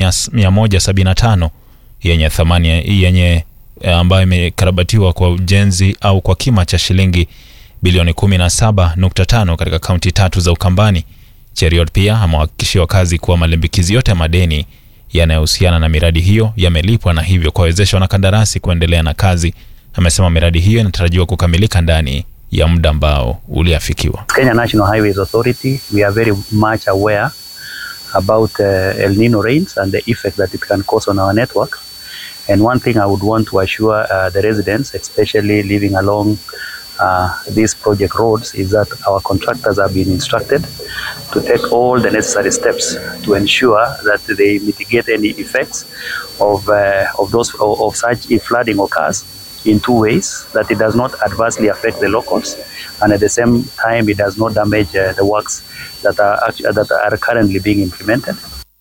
175 yenye thamani yenye ambayo imekarabatiwa kwa ujenzi au kwa kima cha shilingi bilioni 17.5 katika kaunti tatu za Ukambani. Cheriot pia amewahakikishia wakazi kuwa malimbikizi yote ya madeni yanayohusiana na miradi hiyo yamelipwa na hivyo kuwawezesha wanakandarasi kuendelea na kazi. Amesema miradi hiyo inatarajiwa kukamilika ndani ya muda ambao uliafikiwa. Kenya National Highways Authority, we are very much aware about uh, El Nino rains and the effect that it can cause on our network. And one thing I would want to assure uh, the residents, especially living along uh, these project roads, is that our contractors have been instructed to take all the necessary steps to ensure that they mitigate any effects of, uh, of, those, of, of such if flooding occurs in two ways, that it does not adversely affect the locals and at the same time it does not damage uh, the works that are, actu- that are currently being implemented.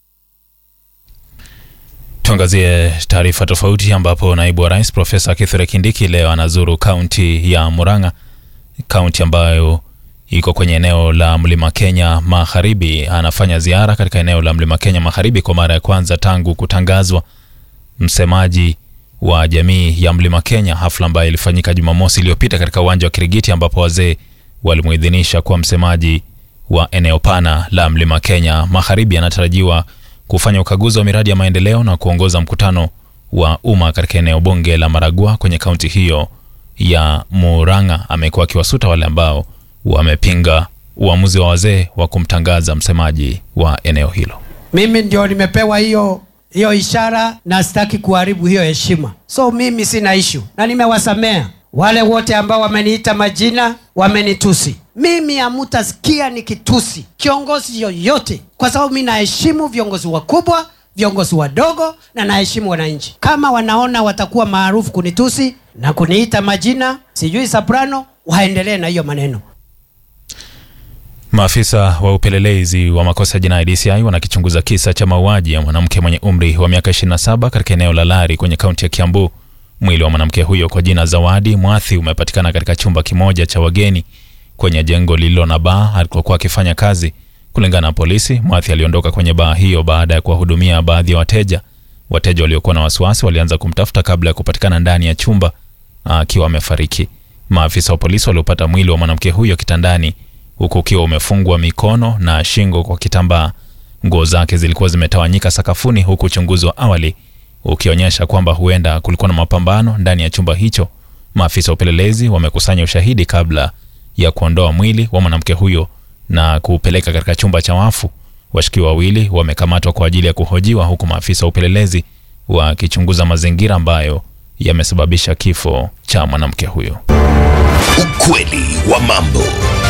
Tuangazie taarifa tofauti ambapo naibu wa rais Profesa Kithure Kindiki leo anazuru kaunti ya Murang'a, kaunti ambayo iko kwenye eneo la Mlima Kenya Magharibi. Anafanya ziara katika eneo la Mlima Kenya Magharibi kwa mara ya kwanza tangu kutangazwa msemaji wa jamii ya Mlima Kenya, hafla ambayo ilifanyika Jumamosi iliyopita katika uwanja wa Kirigiti ambapo wazee walimuidhinisha kuwa msemaji wa eneo pana la Mlima Kenya Magharibi. Anatarajiwa kufanya ukaguzi wa miradi ya maendeleo na kuongoza mkutano wa umma katika eneo bunge la Maragua kwenye kaunti hiyo ya Murang'a. Amekuwa akiwasuta wale ambao wamepinga uamuzi wa wazee wa kumtangaza msemaji wa eneo hilo. mimi ndio nimepewa hiyo hiyo ishara na sitaki kuharibu hiyo heshima so mimi sina ishu na nimewasamea wale wote ambao wameniita majina wamenitusi mimi hamutasikia nikitusi kiongozi yoyote kwa sababu mi naheshimu viongozi wakubwa viongozi wadogo na naheshimu wananchi kama wanaona watakuwa maarufu kunitusi na kuniita majina sijui soprano waendelee na hiyo maneno Maafisa wa upelelezi wa makosa ya jinai DCI wanakichunguza kisa cha mauaji ya mwanamke mwenye umri wa miaka 27 katika eneo la Lari kwenye kaunti ya Kiambu. Mwili wa mwanamke huyo kwa jina Zawadi Mwathi umepatikana katika chumba kimoja cha wageni kwenye jengo lililo na baa alikokuwa akifanya kazi. Kulingana na polisi, Mwathi aliondoka kwenye baa hiyo baada ya kuwahudumia baadhi ya wateja. Wateja waliokuwa na wasiwasi walianza kumtafuta kabla ya kupatikana ndani ya chumba akiwa amefariki. Maafisa wa polisi waliopata mwili wa mwanamke huyo kitandani huku ukiwa umefungwa mikono na shingo kwa kitambaa. Nguo zake zilikuwa zimetawanyika sakafuni, huku uchunguzi wa awali ukionyesha kwamba huenda kulikuwa na mapambano ndani ya chumba hicho. Maafisa wa upelelezi wamekusanya ushahidi kabla ya kuondoa mwili wa mwanamke huyo na kuupeleka katika chumba cha wafu. Washukiwa wawili wamekamatwa kwa ajili ya kuhojiwa, huku maafisa wa upelelezi wakichunguza mazingira ambayo yamesababisha kifo cha mwanamke huyo. Ukweli wa mambo.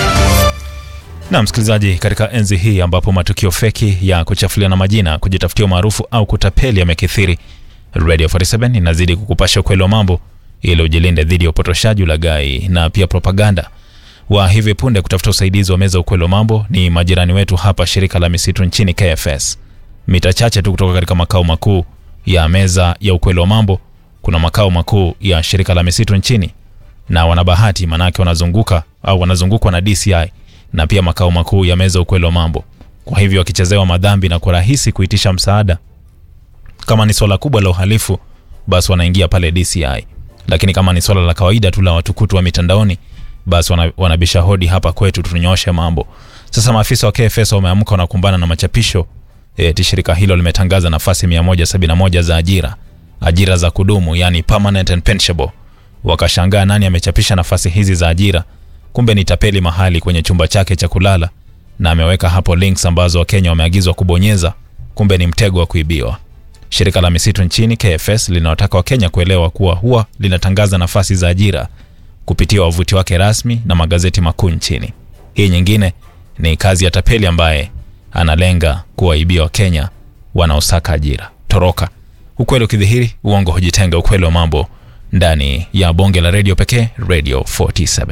Na msikilizaji, katika enzi hii ambapo matukio feki ya kuchafuliana majina, kujitafutia umaarufu au kutapeli yamekithiri, Radio 47 inazidi kukupasha ukweli wa mambo ili ujilinde dhidi ya upotoshaji, ulaghai na pia propaganda. Wa hivi punde kutafuta usaidizi wa meza ukweli wa mambo ni majirani wetu hapa shirika la misitu nchini KFS. Mita chache tu kutoka katika makao makuu ya meza ya ukweli wa mambo kuna makao makuu ya shirika la misitu nchini, na wana bahati manake wanazunguka au wanazungukwa na DCI na pia makao makuu ya meza ukweli wa mambo. Kwa hivyo wakichezewa madhambi na kwa rahisi kuitisha msaada, kama ni swala kubwa la uhalifu, basi wanaingia pale DCI, lakini kama ni swala la kawaida tu la watukutu wa mitandaoni, basi wana, wanabisha hodi hapa kwetu tunyooshe mambo. Sasa maafisa wa KFS wameamka wanakumbana na machapisho eti shirika hilo limetangaza nafasi 171 za ajira, ajira za kudumu, yani permanent and pensionable. Wakashangaa nani amechapisha nafasi hizi za ajira kumbe ni tapeli mahali kwenye chumba chake cha kulala na ameweka hapo links ambazo wakenya wameagizwa kubonyeza kumbe ni mtego wa kuibiwa shirika la misitu nchini kfs linawataka wakenya kuelewa kuwa huwa linatangaza nafasi za ajira kupitia wavuti wake rasmi na magazeti makuu nchini hii nyingine ni kazi ya tapeli ambaye analenga kuwaibia wakenya wanaosaka ajira toroka ukweli ukidhihiri uongo hujitenga ukweli wa mambo ndani ya bonge la redio pekee radio 47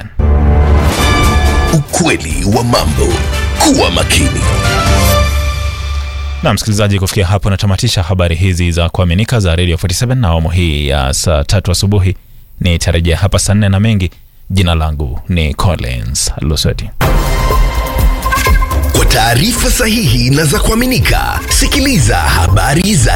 Ukweli wa mambo. Kuwa makini. na msikilizaji kufikia hapo natamatisha habari hizi za kuaminika za radio 47 na awamu hii ya saa tatu asubuhi nitarejea hapa saa nne na mengi jina langu ni collins luseti Kwa taarifa sahihi na za kuaminika, sikiliza habari za